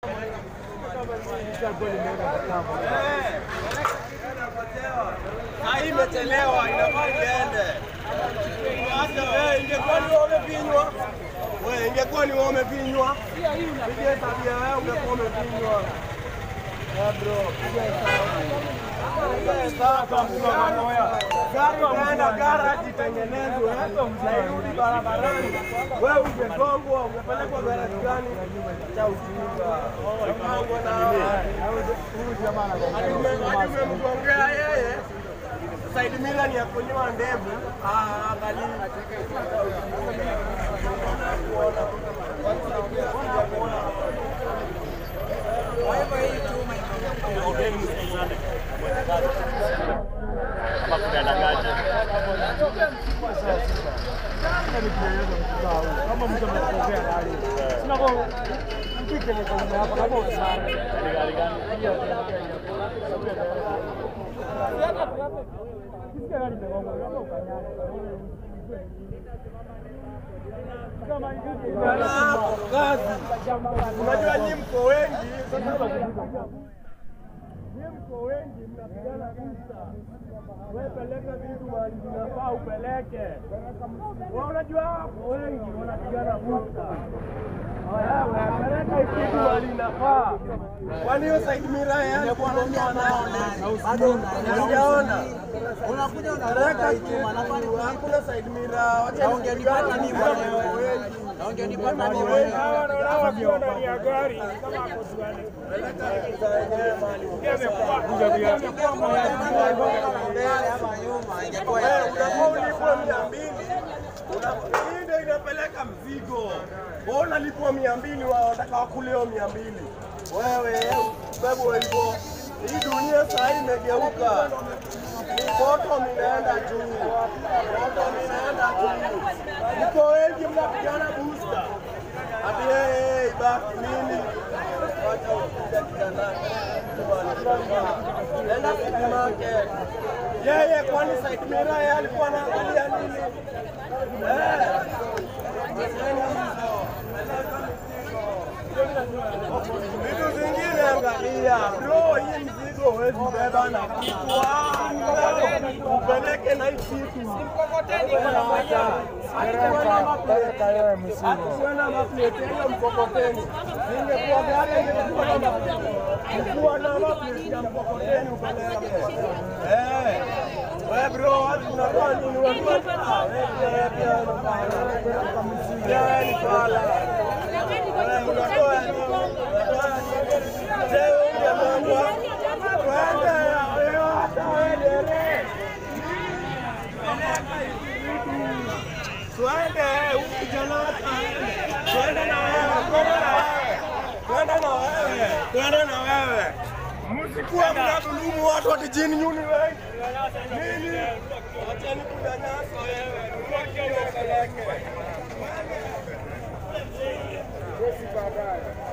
Hii imechelewa, inafaa iende. Hata wewe ingekuwa ni wewe umefinywa. Wewe ingekuwa ni wewe umefinywa. Piga tabia wewe ungekuwa umefinywa. Eh bro, piga hesabu. Piga hesabu kwa moyo. Gari unaenda garage itengenezwe na irudi barabarani. Wewe ungegongwa, ungepelekwa garage gani? Cha ujinga. Mpango na hadi umemgongea yeye. Said Mila ni ya kunyoa ndevu. Ah, angalia. kama mtu amekosea gari. Sina kwa mpike ni kwa hapa kama usara. Gari gani? Kisikia gari imegonga kama ukanyana. Kama Hapo kazi. Unajua nyinyi mko wengi, sasa nyinyi mko wengi mnapigana vita. Wewe peleka vitu mahali vinafaa upeleke. Wewe unajua hapo wengi wanapigana vita. Wewe peleka kitu mahali inafaa. Kwani hiyo Said Mira yeye alikuwa anaongea nao bado hujaona. Unakuja Peleka kitu hakuna Said Mira. Wacha ungenipata mimi mwenyewe. Na ungenipata mimi mwenyewe. wakiwa ndani ya gari kama ako tuani. Hapa nyuma ingekuwa Wewe unakuwa ulipwa mia mbili Una- hii ndio inapeleka mzigo. Wewe unalipwa mia mbili wao wataka wakuleo mia mbili wewe bebo hivyo. Hii dunia saa hii imegeuka, moto minaenda juu, moto minaenda juu. Mko wengi mnapigana booster, ati yeye ibaki nini? Wacha ukuja kijana, enda supermarket. Yeye kwani Said Mira yeye alikuwa anaangalia nini? Eh, acheni hizo. Vitu zingine angalia, bro, hii mzigo huwezi beba na kichwa, upeleke na hii kitu. Akikuwa na maplete hiyo mkokoteni, ingekuwa gari ingekuwa na maplete, ingekuwa na maplete ya mkokoteni upeleke. Eh, wewe bro, watu unatoa nini? Unatoa ah, wewe pia wewe pia unafanya. Wewe ni pala. Wewe unatoa nini? Unatoa nini? Je, wewe unamwambia twende wewe hata wewe dereva. Twende huyu kijana ataende. Twende na wewe, twende na wewe. Twende na wewe, twende na wewe. Msikuwa mnadhulumu watu wa kijini nyuni wengi. Nini? Wacheni kunyanyasa wewe. Upeleke. Kesi baadaye.